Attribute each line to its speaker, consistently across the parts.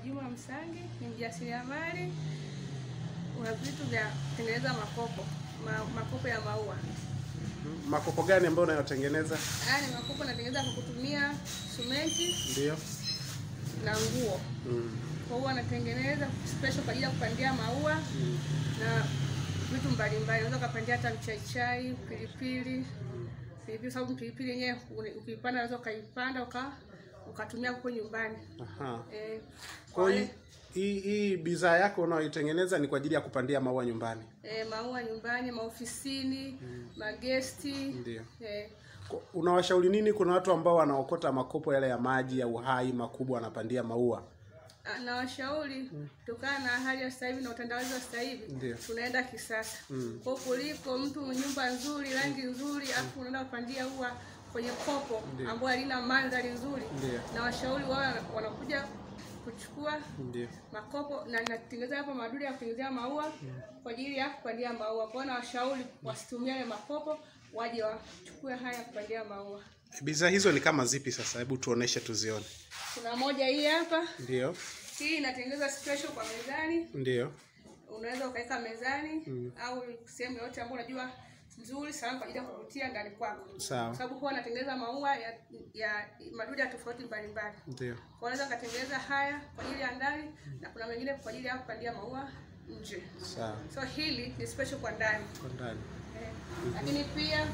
Speaker 1: Juma Msangi, ni mjasiriamali una vitu vya kutengeneza makopo ma, makopo ya maua.
Speaker 2: Makopo gani ambayo unayotengeneza?
Speaker 1: Haya ni makopo natengeneza kwa kutumia simenti
Speaker 2: Ndio.
Speaker 1: na nguo.
Speaker 2: Mm.
Speaker 1: Kwa hiyo anatengeneza special kwa ajili ya kupandia maua
Speaker 2: Mm.
Speaker 1: na vitu mbalimbali. Unaweza ukapandia hata mchaichai, pilipili, pilipili sababu pilipili yenyewe uni- ukiipanda unaweza ukaipanda uka ukatumia huko nyumbani.
Speaker 2: Aha.
Speaker 1: Eh,
Speaker 2: Kwa hiyo
Speaker 1: wale-
Speaker 2: hii hii bidhaa yako unayoitengeneza ni kwa ajili ya kupandia maua nyumbani.
Speaker 1: eh, maua nyumbani, maofisini, magesti.
Speaker 2: Ndio.
Speaker 1: Eh,
Speaker 2: Kwa- Unawashauri nini kuna watu ambao wanaokota makopo yale ya maji ya uhai makubwa wanapandia maua?
Speaker 1: ah, na washauri kutokana na hali ya sasa hivi na utandawazi wa sasa hivi
Speaker 2: Ndio.
Speaker 1: tunaenda kisasa.
Speaker 2: Mm.
Speaker 1: Kwa hiyo kuliko mtu nyumba nzuri, rangi nzuri, afu unaenda kupandia ua kwenye kopo
Speaker 2: Ndio.
Speaker 1: ambayo halina mandhari nzuri,
Speaker 2: Ndio.
Speaker 1: na washauri wao wanakuja kuchukua
Speaker 2: Ndio.
Speaker 1: makopo na natengeneza hapo madude ya kutengenezea maua kwa ajili ya kupandia maua. Kwa hiyo nawashauri wasitumie yale makopo, waje wachukue haya kupandia maua.
Speaker 2: Bidhaa hizo ni kama zipi sasa? Hebu tuoneshe tuzione.
Speaker 1: Kuna moja hii hapa,
Speaker 2: Ndio.
Speaker 1: hii inatengeneza special kwa mezani,
Speaker 2: Ndio.
Speaker 1: unaweza ukaweka mezani au sehemu yoyote ambayo unajua nzuri sana kwa ajili ya kuvutia ndani kwako,
Speaker 2: Sawa.
Speaker 1: kwa sababu huwa anatengeneza maua ya, ya madude ya tofauti mbalimbali.
Speaker 2: Ndio.
Speaker 1: Kwa unaweza ukatengeneza haya kwa ajili ya ndani na kuna mengine kwa ajili ya kupandia maua nje.
Speaker 2: Sawa.
Speaker 1: So hili ni special kwa ndani
Speaker 2: Kwa ndani.
Speaker 1: eh. Lakini pia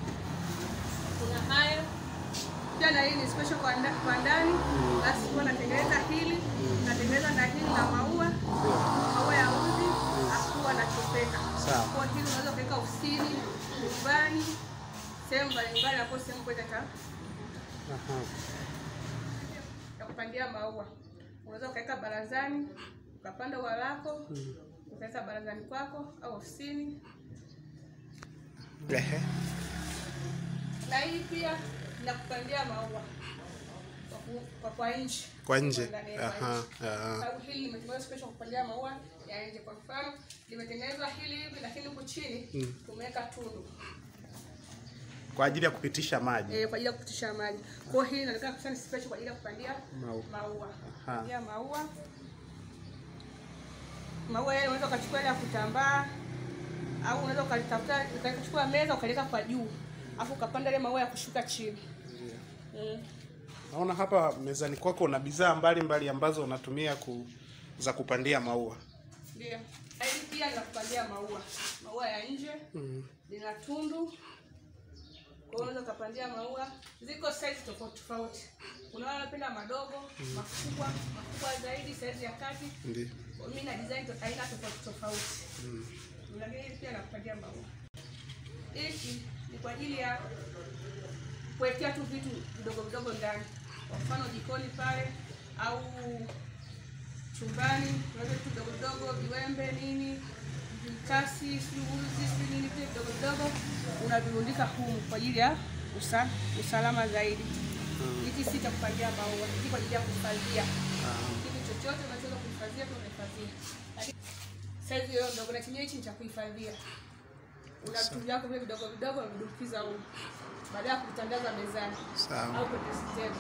Speaker 1: kuna haya pia na hii ni special kwa, nda, kwa ndani. Basi huwa natengeneza hili natengeneza na hili na maua maua ya uzi akuwa na chopeka.
Speaker 2: Sawa.
Speaker 1: Kwa hili unaweza kuweka ofisini, nyumbani, sehemu mbalimbali hapo sehemu kwa ta
Speaker 2: Aha.
Speaker 1: ya kupandia maua. Unaweza ukaweka barazani, ukapanda ua lako, ukaweka barazani kwako au ofisini.
Speaker 2: Ehe.
Speaker 1: Na hii pia na kupandia maua kwa ku- kwa kwa nje.
Speaker 2: Kwa nje.
Speaker 1: ndani ya kwa
Speaker 2: Aha.
Speaker 1: nje.
Speaker 2: Aha.
Speaker 1: Sababu hili limetengenezwa special kupandia maua ya nje. Kwa mfano, limetengenezwa hili hivi, lakini huku chini tumeweka tundu
Speaker 2: Kwa ajili ya kupitisha maji.
Speaker 1: eh, kwa ajili ya kupitisha maji. Kwa hiyo hili inaonekana kabisa ni special kwa ajili ya kupandia
Speaker 2: Maua.
Speaker 1: maua.
Speaker 2: Aha.
Speaker 1: Kupandia maua. Maua yale unaweza ukachukua ile ya kutambaa au unaweza ukalitafuta ukachukua meza ukaliweka kwa juu. Alafu ukapanda ile maua ya kushuka chini. Mm.
Speaker 2: Naona hapa mezani kwako una bidhaa mbalimbali ambazo unatumia ku, za kupandia maua.
Speaker 1: Ndio. Hili pia la kupandia maua. Maua ya nje
Speaker 2: Mm.
Speaker 1: lina tundu. Kwa hiyo unaweza ukapandia maua. Ziko size tofauti tofauti. Kuna wale wanapenda madogo, makubwa, makubwa zaidi, size ya kati.
Speaker 2: Ndio.
Speaker 1: Kwa mimi na design to- aina tofauti tofauti.
Speaker 2: Mm.
Speaker 1: Lakini hili pia nakupatia maua. Hiki ni kwa ajili ya kuwekea tu vitu vidogo vidogo ndani. Kwa mfano jikoni pale au chumbani, unaweza vitu vidogo vidogo, viwembe nini, vikasi, sijui uzi, sijui nini, vile vidogo vidogo unavirundika humu kwa ajili ya usa, usalama zaidi. Hiki si cha kupandia maua, hiki kwa ajili ya kuhifadhia kitu chochote unachoweza kuhifadhia, tu unahifadhia. Lakini Saizi hiyo ndogo na chenyewe hichi ni cha kuhifadhia. Una vitu vyako vile vidogo vidogo unadumkiza huko. Baada ya kutandaza mezani
Speaker 2: Sawa.
Speaker 1: au kwenye stendi.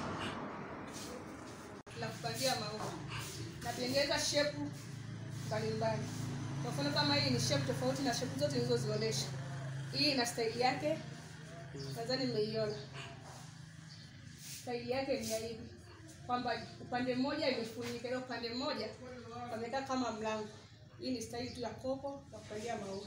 Speaker 1: La kupandia maua. Natengeneza shepu mbalimbali. Kwa mfano kama hii ni shepu tofauti na shepu zote nilizozionyesha. Hii ina staili yake. Nadhani mmeiona. Staili yake ni ya hivi kwamba upande mmoja imefunika, ile upande mmoja pamekaa kama mlango. Hii ni staili tu ya kopo la kupandia maua.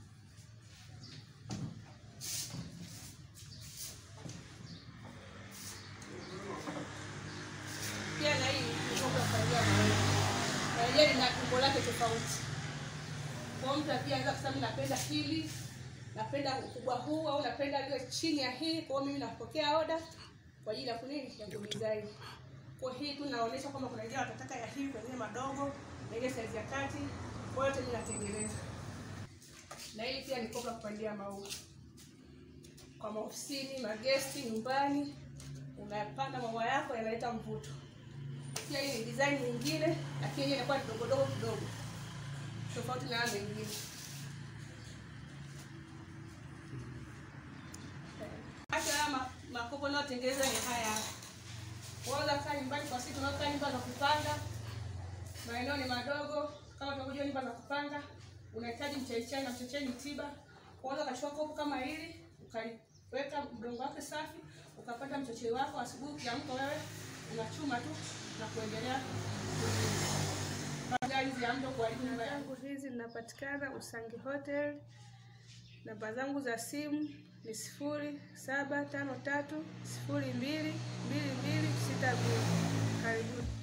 Speaker 1: Pia na hii ni kopo la kupandia maua, na yenyewe lina umbo lake tofauti. Kwa mtu pia anaweza kusema mimi napenda hili, napenda ukubwa huu au napenda liwe chini ya hii. Kwa hiyo mimi napokea oda kwa ajili ya kunini ya kudesign. Kwa hii tu naonyesha kwamba kuna wengine watataka ya hivi, wengine madogo, wengine size ya kati. Kwa hiyo yote mimi natengeneza. Na hii pia ni kopo la kupandia maua kwa maofisini, magesti, nyumbani, unapanda maua yako yanaleta mvuto. Pia hii ni design nyingine, lakini yenyewe inakuwa ni dogo dogo kidogo, tofauti na haya mengine. Hata haya ma- makopo nayotengeneza ni haya hapa. Unaweza kaa nyumbani kwa siku, unaweza kaa nyumba za kupanga, maeneo ni madogo. Kama tunavyojua nyumba za kupanga, unahitaji mchaichai na mchaichai ni tiba. Kwanza ukachukua kopo kama hili, ukaliweka mdongo wake safi, ukapata mchaichai wako. Asubuhi ukiamka wewe unachuma tu na kuendelea hizi ya mto kuharibu nyumba yangu. Hizi zinapatikana Usangi Hotel. Namba zangu za simu ni sifuri saba tano tatu sifuri mbili mbili mbili sita mbili. Karibuni.